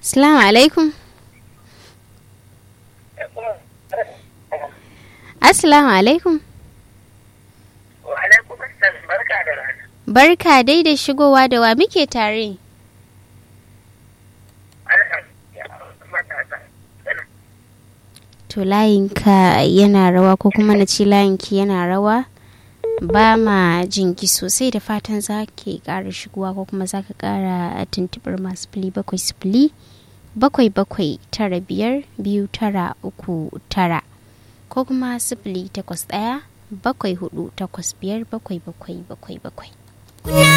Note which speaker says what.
Speaker 1: Assalamu alaikum. Assalamu alaikum.
Speaker 2: Wa alaikum assalam barka da rana.
Speaker 1: Barka dai da shigowa da wa muke tare. To layinka yana rawa ko kuma na ce layinki yana rawa ba ma jinki sosai da fatan za ki ƙara shigowa ko kuma za ka ƙara tuntuɓar masu fili bakwai sifili bakwai bakwai tara biyar biyu tara uku tara ko kuma sifili takwas ɗaya bakwai hudu takwas biyar bakwai bakwai bakwai bakwai.